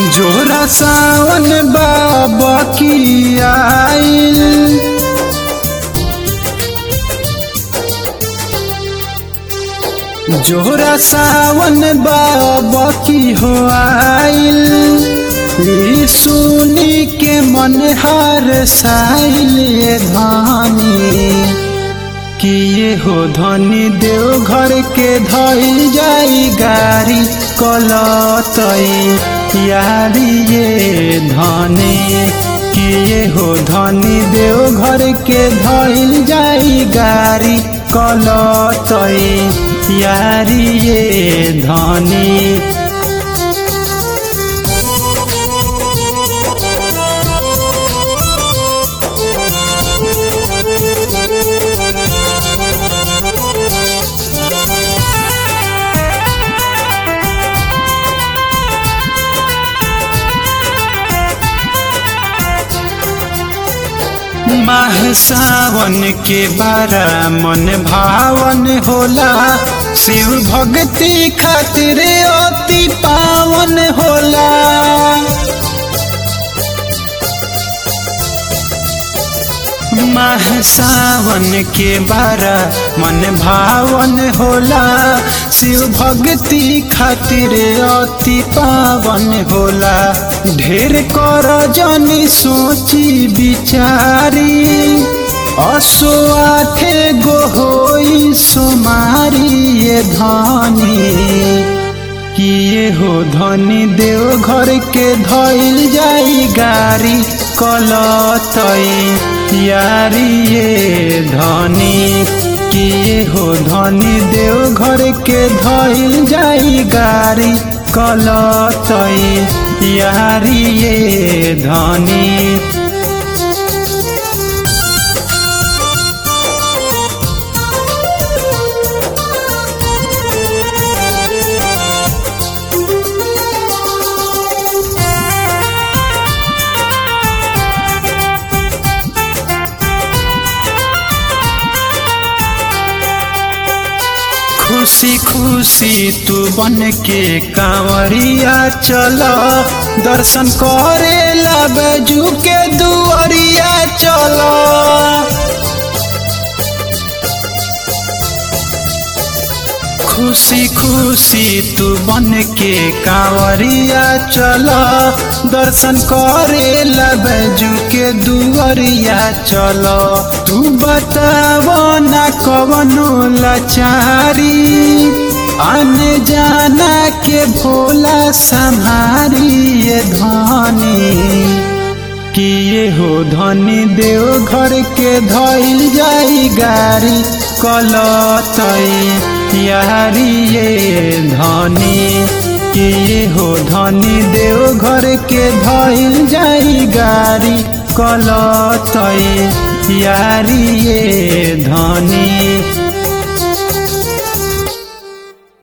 जोरा सावन बाबा की आइल जोरा सावन बाबा की हो आइल ई सुनी के मन हार साइल धानी कि ये हो धनी देव घर के धइल जाई गाड़ी कलतई यारी ये धने कि ये हो धनी देव घर के धइल जाई गाड़ी कलतई यारी ये धनी माह सावन के बारा मन भावन होला शिव भक्ति खातिर अति पावन होला माह सावन के बारा मन भावन होला शिव भक्ति खातिर अति पावन होला ढेर कर जनी सोची बिचारी असो आठे गो होई सुमारी ये धनी किए हो धनी देव घर के धइल जाई गाड़ी कलतई यारी ये धनी किए हो धनी देव घर के धइल जाई गाड़ी कलतई यारी ये धनी खुशी खुशी तू बन के कांवरिया चल दर्शन करे बैजू के दुआरिया चल खुशी खुशी तू बन के कांवरिया चल दर्शन करे बैजू के दुआरिया चल तू बताव ना कवनो लाचारी आने जाना के भोला संहारी ये धनी किए हो धनी देव घर के धइल जाई गाड़ी कलतई यारी ये धनी किए हो धनी देव घर के धइल जाई गाड़ी कलतई यारी ये धनी